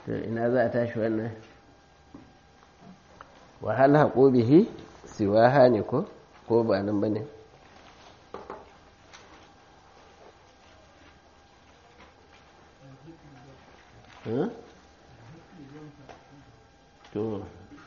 to ina za a tashi wannan wahal haƙo bihi siwaha ne ko ko ba nan ba ne to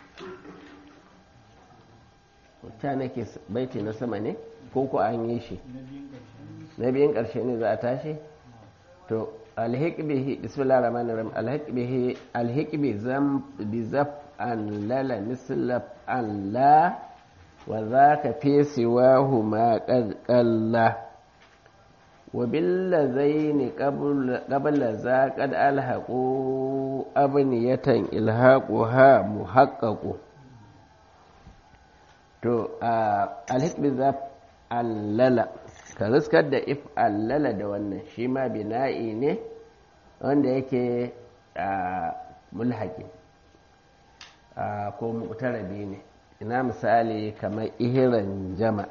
ta nake baiti na sama ne ko ko an yi shi na biyun ƙarshe ne za a tashi to alhiq bihi bismillahir rahmanir rahim alhiq bihi alhiq bi zam bi zaf an lala misla an la wa zaka fi siwahu ma qad qalla wa bil ladaini qabla za qad alhaqu abniyatan ilhaquha muhaqqaqu to alhiq bi zaf an lala ka riskar da if allala da wannan shi ma bina'i ne wanda yake mulhaki ko muktarabi ne ina misali kamar ihiran jama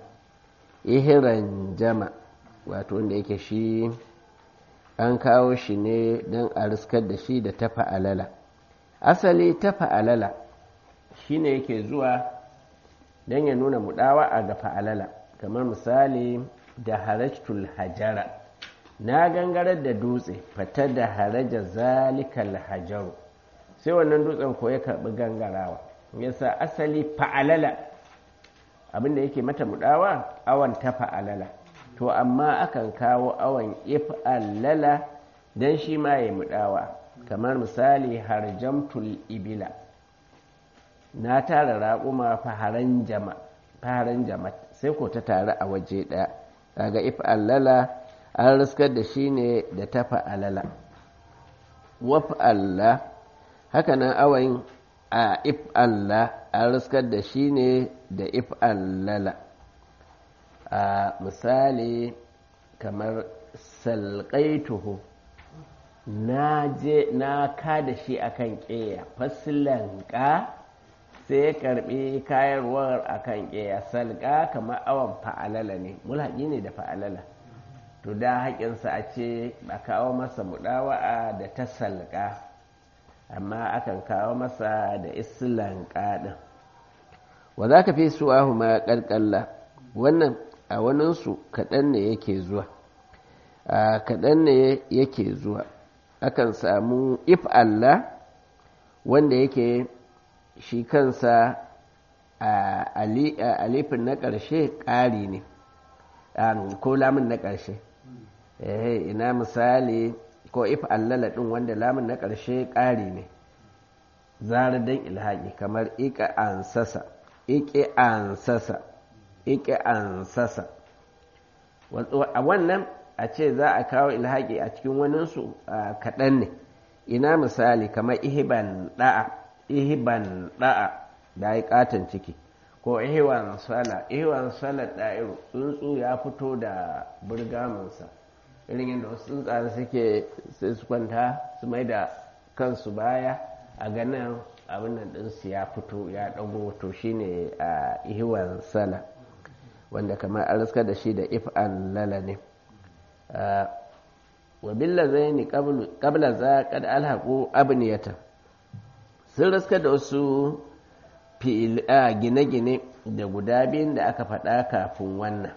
ihiran jama wato wanda yake shi an kawo shi ne don a riskar da shi da tafa alala asali tafa alala shi ne yake zuwa don ya nuna mudawa a ga fa'alala kamar misali da harajtul hajara na gangarar da dutse fata da haraja zalikal hajaru sai wannan dutsen ko ya karbi gangarawa yasa asali fa'alala abinda yake mata mudawa awan ta fa'alala to amma akan kawo awan if'alala dan shi ma ya mudawa kamar misali harjamtul ibila na tara raƙuma faharan jama faharan jama sai ko ta tare a waje ɗaya kaga if allala an riskar da shi ne da tafa alala waf Allah haka nan awayin a if Allah an riskar da shi ne da if allala a misali kamar salƙaituhu na je na ka da shi akan ƙeya fasilanka sai ya karbi kayarwar a kan ƙeya salga kamar awon fa'alala ne mulhaƙi ne da fa'alala to da haƙinsa a ce a kawo masa muɗawa'a da ta salga amma akan kawo masa da islanka ɗin wa za ka fi suwahu ma ƙarƙalla wannan a waninsu kaɗan ne yake zuwa a kaɗan ne yake zuwa akan samu if Allah wanda yake shi kansa a alifin na ƙarshe ƙari ne ko lamun na ƙarshe ina misali ko if allala ɗin wanda lamun na ƙarshe ƙari ne zara don ilhaƙi kamar ika ansasa ike ansasa ike ansasa a wannan a ce za a kawo ilhaƙi a cikin waninsu kaɗan ne ina misali kamar ihiban ɗa'a ihiban da'a da ya katon ciki ko ihiwan sala ihiwan sala da'iru tsuntsu ya fito da burgaminsa irin yadda wasu tsuntsaye suke sai su kwanta su mai da kansu baya a ganin abin nan ɗinsu ya fito ya ɗago to shine a ihiwan sala wanda kamar an riska da shi da if'an lala ne wa billa zai ni kabla za kad alhaƙo abniyatan sun raska da wasu gine-gine da guda biyun da aka faɗa kafin wannan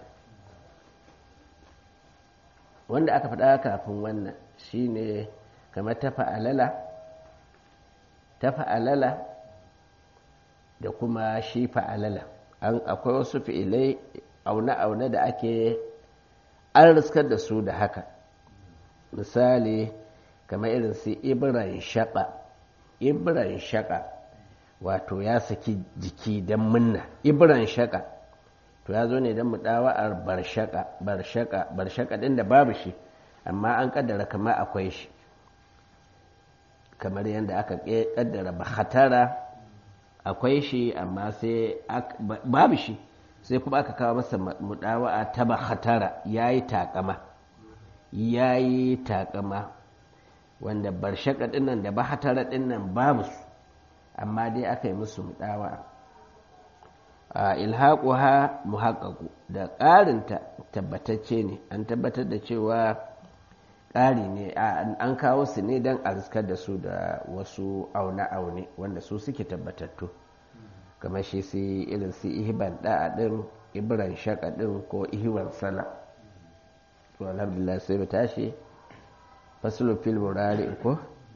wanda aka faɗa kafin wannan shine kamar ta fa'alala ta fa'alala da kuma shi fa'alala akwai wasu fi'ilai aune-aune da ake an riskar da su da haka misali kamar irin su ibiran shaɓa ibran shaka wato ya saki jiki don munna ibran shaka to ya zo ne don mudawa'ar barshaka barshaka barshaka din da babu shi amma an kaddara kamar akwai shi kamar yadda aka kaddara bahatara akwai shi amma sai babu shi sai kuma aka kawo masa mudawa'a ta bahatara ya yi takama ya yi takama wanda barshaka dinnan da bahatara dinnan babu su amma dai aka yi musu mudawa a ilhaquha muhaqqaqu da ƙarinta tabbatacce ne an tabbatar da cewa ƙari ne an kawo su ne don a riskar da su da wasu aune-aune wanda su suke tabbatattu kamar shi su irin su ihiban da'a ɗin ibiran shaka ɗin ko ihiwan sana to alhamdulillah sai mu tashi fasulun fil murari ko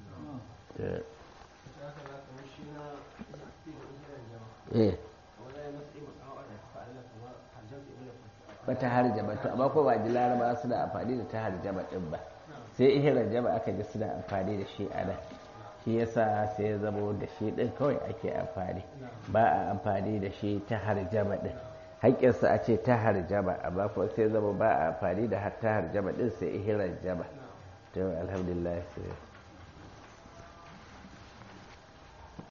eh bata harjaba to amma ko ba ji laraba suna amfani da ta harjaba din ba sai ihirar jaba aka ji suna amfani da shi a nan shi yasa sai ya zama da shi din kawai ake amfani ba a amfani da shi ta harjaba din haƙƙinsa a ce ta harjaba amma kuma sai zama ba a amfani da ta harjaba din sai ihirar jaba to alhamdulillah sai